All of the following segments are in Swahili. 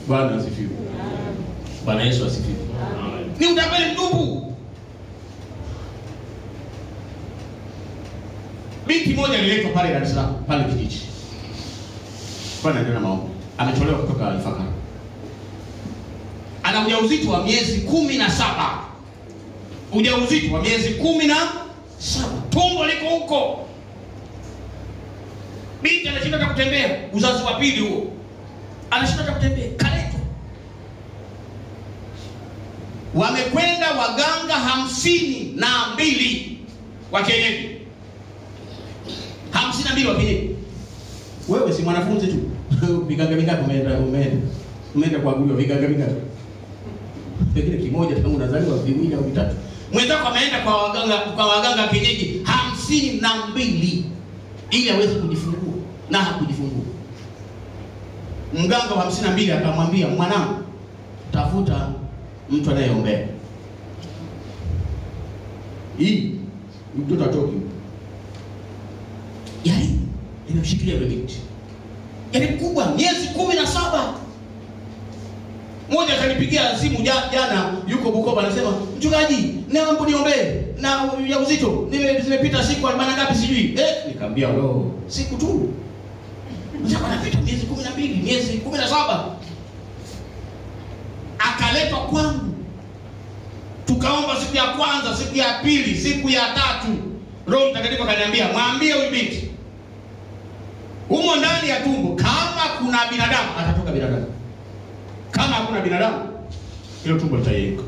Bwana asifiwe. Bwana Yesu asifiwe. Ni utapeli mtupu. Binti moja aliletwa pale Dar es Salaam, pale kijiji. Kwa ndio na maombi. Ametolewa kutoka Ifakara. Ana ujauzito wa miezi kumi na saba. Ujauzito wa miezi kumi na saba. Tumbo liko huko. Binti anashinda hata kutembea, uzazi wa pili huo. Anashinda hata kutembea, kaletwa. Wamekwenda waganga hamsini na mbili wa kienyeji, hamsini na mbili wa kienyeji. Wewe si mwanafunzi tu viganga vingapi umeenda umeenda umeenda kuaguliwa viganga vingapi? Pengine kimoja tangu unazaliwa, viwili au vitatu. Mwenzako ameenda kwa waganga kwa waganga wa kienyeji hamsini na mbili ili aweze kujifungua na hakujifungua. Mganga wa hamsini na mbili akamwambia, mwanangu, tafuta mtu anayeombea hii mtoto atoki. Yaani nimemshikilia yule binti, yaani kubwa, miezi kumi na saba. Mmoja akanipigia simu ja- jana, yuko Bukoba, anasema mchungaji, naomba niombee na ya uzito nime- zimepita siku arobaini na ngapi sijui. Eh, nikamwambia lo, siku tu Sasa anapita miezi kumi na mbili miezi kumi na saba akaletwa kwangu, tukaomba siku ya kwanza, siku ya pili, siku ya tatu. Roho Mtakatifu akaniambia mwambie huyu binti humo ndani ya tumbo, kama kuna binadamu atatoka binadamu, kama hakuna binadamu hilo tumbo litayeyuka.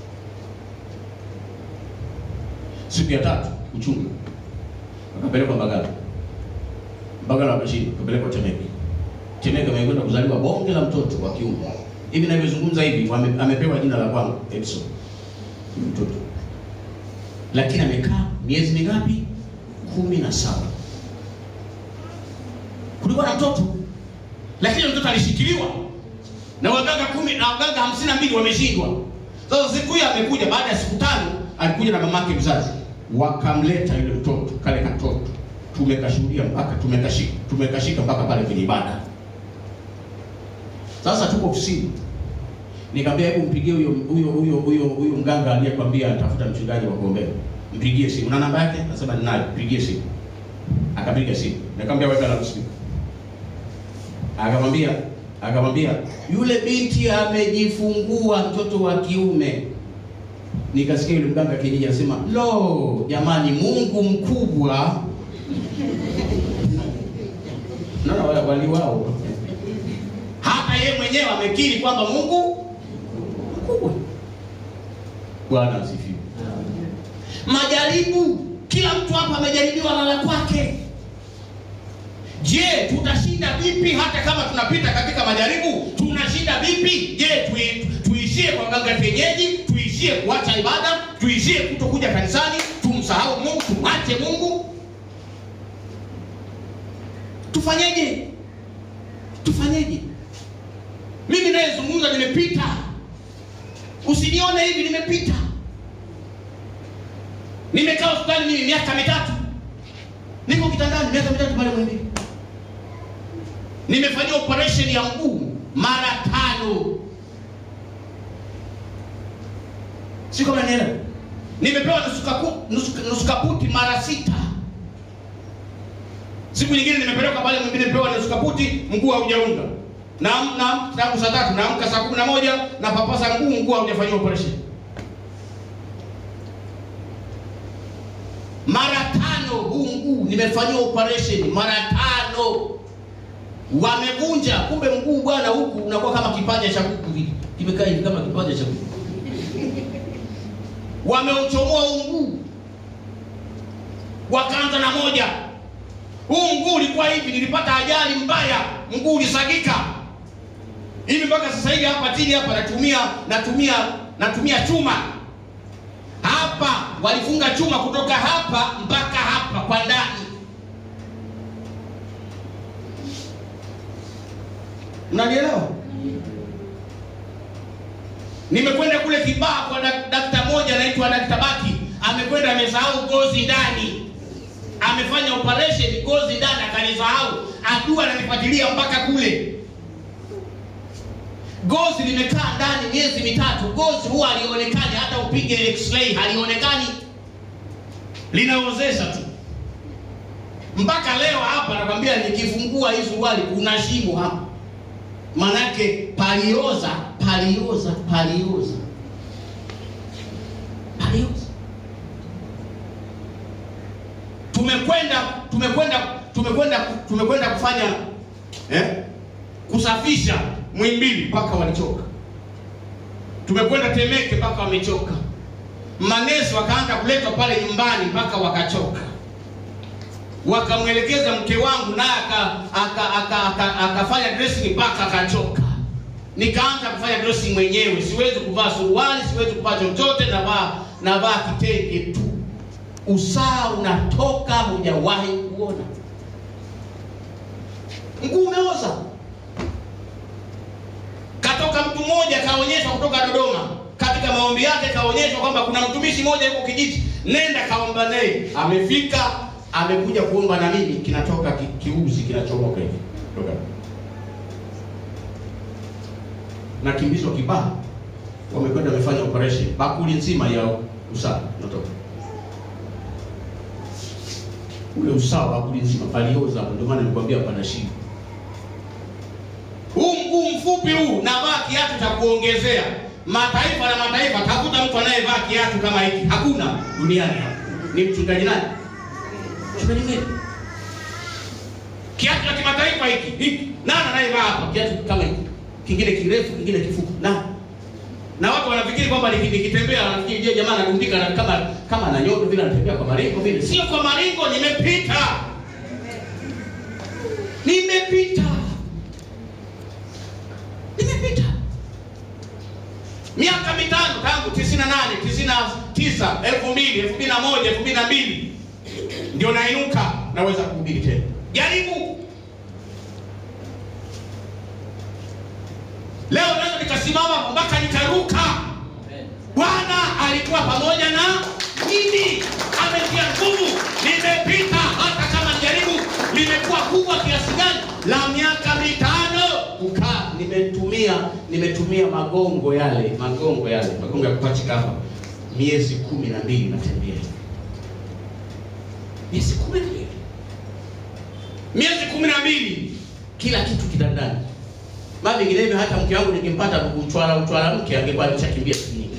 Siku ya tatu uchungu, akapelekwa Mbagala. Mbagala wakashindwa, akapelekwa Temeke. Temeke amekwenda kuzaliwa bonge la mtoto wa kiume. Hivi ninavyozungumza hivi wame, amepewa jina la kwangu Edson. Huyu mtoto. Lakini amekaa miezi mingapi? kumi na saba. Kulikuwa na mtoto, lakini mtoto alishikiliwa na waganga kumi na waganga hamsini na mbili wameshindwa. Sasa siku hiyo amekuja, baada ya siku tano alikuja na mamake mzazi, wakamleta yule mtoto, kale katoto tumekashuhudia mpaka tumekashika tumekashika mpaka pale kwenye ibada. Sasa tuko ofisini, nikamwambia hebu mpigie huyo huyo huyo huyo huyo mganga aliyekwambia atafuta mchungaji wa kuombea, mpigie simu. Na namba yake? Nasema ninayo, pigie simu. Akapiga simu, nikamwambia weka la usiku. Akamwambia akamwambia yule binti amejifungua mtoto wa kiume. Nikasikia yule mganga kienyeji anasema, lo, jamani, Mungu mkubwa Naona wale wali wao hata yeye mwenyewe amekiri kwamba Mungu mkubwa. Bwana asifiwe. Majaribu, kila mtu hapa amejaribiwa na la kwake. Je, tutashinda vipi? Hata kama tunapita katika majaribu, tunashinda vipi? Je, tui, tuishie kwa mganga kienyeji? Tuishie kuacha ibada? Tuishie kutokuja kanisani? Tumsahau Mungu? Tumwache Mungu? Tufanyeje? Tufanyeje? Mimi nayezungumza nimepita, usinione hivi, nimepita. Nimekaa hospitali mimi miaka mitatu, niko kitandani miaka mitatu pale Muhimbili. Nimefanyia operation ya mguu mara tano, siko maneno. Nimepewa nusu kapu- nusu- nusu kaputi mara sita. Siku nyingine nimepelekwa pale mwingine pewa nusu kaputi, mguu haujaunga. Na na tangu saa tatu naamka saa kumi na moja na papasa mguu, mguu haujafanyiwa operation. Mara tano huu mguu nimefanyiwa operation mara tano. Wamevunja, kumbe mguu bwana huku unakuwa kama kipaja cha kuku hivi. Kimekaa hivi kama kipaja cha kuku. Wameuchomoa huu mguu. Wakaanza na moja. Huu mguu ulikuwa hivi, nilipata ajali mbaya, mguu ulisagika hivi mpaka sasa hivi. Hapa chini hapa natumia natumia natumia chuma hapa, walifunga chuma kutoka hapa mpaka hapa kwa ndani. Mnanielewa? Nimekwenda kule Kibaha kwa dak- dakta moja anaitwa Dakta Baki, amekwenda amesahau gozi ndani amefanya operation gozi ndani akanisahau, adua ananifuatilia mpaka kule. gozi limekaa ndani miezi mitatu gozi huwa halionekani hata upige x-ray halionekani linaozesha tu mpaka leo hapa nakwambia nikifungua hii suruali kuna shimo hapa manake palioza palioza palioza palioza tumekwenda tumekwenda tumekwenda tumekwenda kufanya eh, kusafisha Mwimbili mpaka walichoka. Tumekwenda Temeke mpaka wamechoka. Manesi wakaanza kuletwa pale nyumbani mpaka wakachoka. Wakamwelekeza mke wangu naye akafanya aka, aka, aka, aka dressing mpaka akachoka. Nikaanza kufanya dressing mwenyewe, siwezi kuvaa suruali, siwezi kuvaa chochote, navaa navaa kitenge tu. Usaa unatoka hujawahi kuona. Mguu umeoza. Katoka mtu mmoja kaonyeshwa kutoka Dodoma, katika maombi yake kaonyeshwa kwamba kuna mtumishi mmoja yuko kijiji, nenda kaomba naye. Amefika, amekuja kuomba na mimi, kinatoka ki, kiuzi kinachomoka hivi toka na kimbizo kibaa, wamekwenda wamefanya operation, bakuli nzima ya usawa natoka ule usawa bakuli nzima palioza, ndio maana nilikwambia pana shida huu mguu mfupi huu navaa kiatu cha kuongezea. Mataifa na mataifa, tafuta mtu anayevaa kiatu kama hiki, hakuna duniani. Ni mchungaji nani? Mchungaji gani? Kiatu cha kimataifa hiki hiki, nani anayevaa hapa kiatu kama hiki? Kingine kirefu, kingine kifupi, nani? Na watu wanafikiri kwamba nikitembea, wanafikiri je, jamaa anadundika na kama kama na nyodo vile, anatembea kwa maringo vile. Sio kwa maringo, nimepita, nimepita nimepita miaka mitano tangu 98 99 2000 2001 2002 ndio nainuka naweza kuhubiri tena jaribu leo naweza nikasimama mpaka nikaruka bwana alikuwa pamoja na mimi ametia nguvu nimepita hata kama jaribu limekuwa kubwa kiasi gani la miaka mitano kukaa nimetumia nimetumia magongo yale magongo yale magongo ya kupachika hapa miezi kumi na mbili natembea miezi kumi na mbili miezi kumi na mbili kila kitu kitandani maa vinginevyo hata mke wangu nikimpata uchwala uchwala mke angekuwa ameshakimbia siku nyingi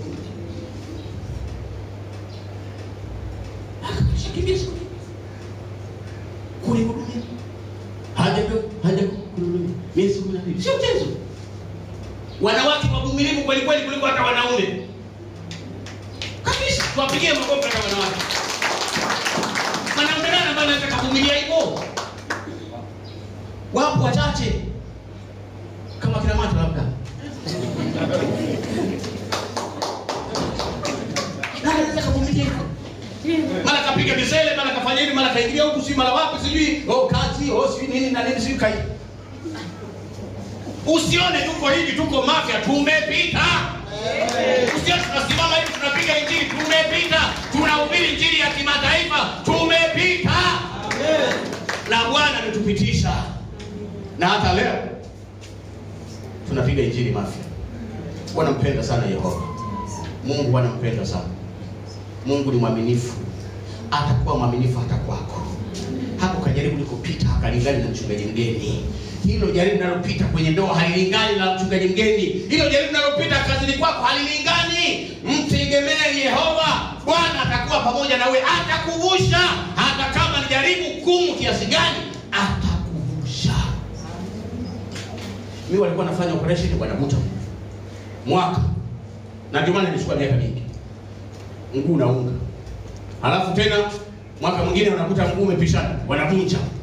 akashakimbia siku nyingi kunihudumia haja haja kunihudumia miezi kumi na mbili sio mchezo wanawake wavumilivu kweli kweli kuliko hata wanaume kabisa tuwapigie makofi hata wanawake mwanaume nani ambaye anaweza kuvumilia hivyo wapo wachache kama kina macho labda nani anaweza kuvumilia hivyo mara kapiga misele mara kafanya hivi mara kaingilia huku si mara wapi sijui oh kazi oh sijui nini na nini sijui kai usione tuko hivi tuko mafya tumepita usione tunasimama hivi tunapiga injili tumepita tunahubiri injili ya kimataifa tumepita na bwana ametupitisha na hata leo tunapiga injili mafya wanampenda sana yehova mungu wanampenda sana mungu ni mwaminifu atakuwa mwaminifu hata kwako hapo kajaribu likopita hakalingani na mchungaji mgeni hilo jaribu linalopita kwenye ndoa halilingani na mchungaji mgeni hilo jaribu linalopita kazini kwako halilingani mtegemee yehova bwana atakuwa pamoja na wewe atakuvusha hata kama ni jaribu gumu kiasi gani atakuvusha mi walikuwa nafanya operation wanavuta mwaka na ndio maana nilichukua miaka mingi mguu unaunga halafu tena mwaka mwingine wanakuta mguu umepishana wanavunja